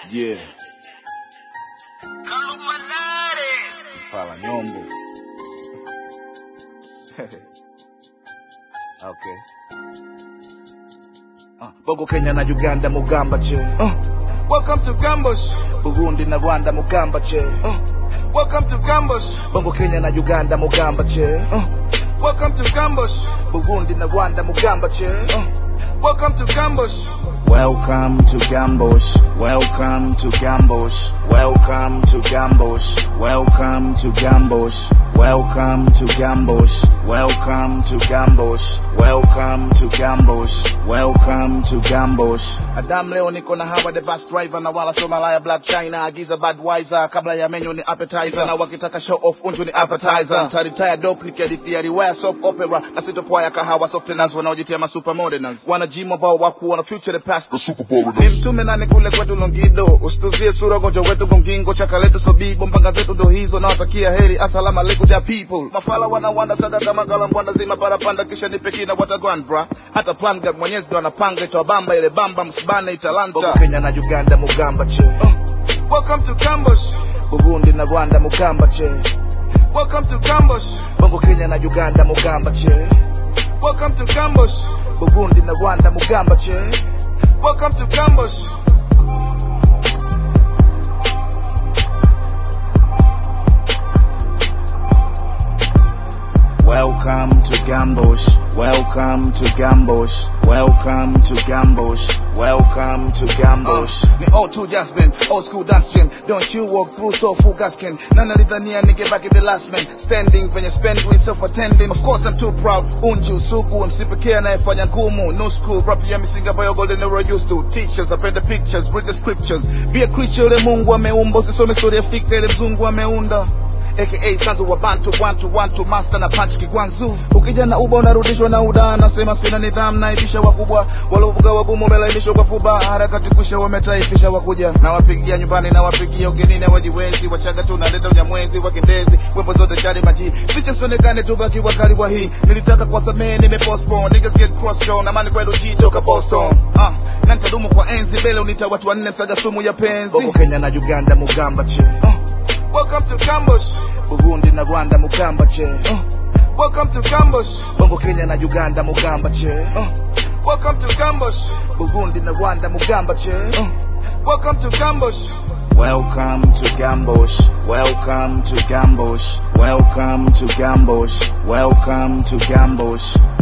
Yeah. Fala Nyombo. okay. Uh, Bongo Kenya na Uganda Mugamba che. Uh, Welcome to Gambush. Burundi na Rwanda Mugamba che. Uh, Welcome to Gambush. Bongo Kenya na Uganda Mugamba che. Uh, Welcome to Gambush. Burundi na Rwanda Mugamba che. Uh, Welcome to Gambush. Welcome to Gambosh. Welcome to Gambosh. Welcome to Gambosh. Welcome to Gambosh. Welcome to Gambosh. Welcome to Gambosh. Welcome to Gambosh. Welcome to Gambosh. Adam leo niko na hawa the bus driver na wala so malaya black china agiza Budweiser kabla ya menu ni appetizer na wakitaka show off unju ni appetizer taritaya dope nikihadithia riwaya soap opera na sitopoa ya kahawa softeners wanaojitia masupermoderners wanajima ambao wakuona future the past ni mtume nani kule kwetu Longido, usituzie sura gonjwa wetu gongingo, chaka letu sobibo, mpanga zetu ndo hizo, nawatakia heri, assalamu alaikum ja people. Mafala wanawanda saga kama kalambwanda zima parapanda, kisha nipe kina watagwan bra, hata plan gap mwenyezi ndo anapanga, itawabamba ile bamba, msibane italanta. Bongo Kenya na Uganda mugamba che, uh, Welcome to Gambush. Burundi na Rwanda mugamba che, Welcome to Gambush. Bongo Kenya na Uganda mugamba che, Welcome to Gambush. Burundi na Rwanda mugamba che. Welcome to Gambush. Welcome to Gambosh. Welcome to Gambosh. Welcome to Gambosh. Welcome to Gambosh. Uh, ni O2 Jasmine, old school dancing. Don't you walk through so full gaskin. Nana litania nigga back in the last man. Standing when you spend doing self attending. Of course I'm too proud. Unju, sugu, msipekee anayefanya ngumu. No school, rap ya misinga bayo golden era used to. Teachers, append the pictures, read the scriptures. Be a creature ile Mungu ameumba. Usisome story ya fikra ile mzungu ameunda aka sanzu wa bantu wantu wantu master na punch kigwanzu ukija na uba unarudishwa na uda nasema sina nidhamu naibisha wakubwa walovuga wagumu wamelainishwa kwa fuba harakati kusha wametaifisha wakuja na wapigia nyumbani na wapigia ugenini wajiwezi wachaga tu naleta unyamwezi wakendezi wepo zote shari maji picha sionekane tu baki wakali wa hii nilitaka kuwasamehe nimepostpone niggas get cross show na mani kwetu chitoka Boston ah na nitadumu kwa enzi mbele unita watu wanne msaga sumu ya penzi Bongo Kenya na Uganda mugamba che uh. Welcome to Gambush. Burundi na Rwanda mugamba che uh. Welcome to Gambush. Bongo Kenya na Uganda mugamba che uh. Welcome to Gambush. Burundi na Rwanda mugamba che uh. Welcome to Gambush. Welcome to Gambosh. Welcome to Gambosh. Welcome to Gambosh. Welcome to Gambosh.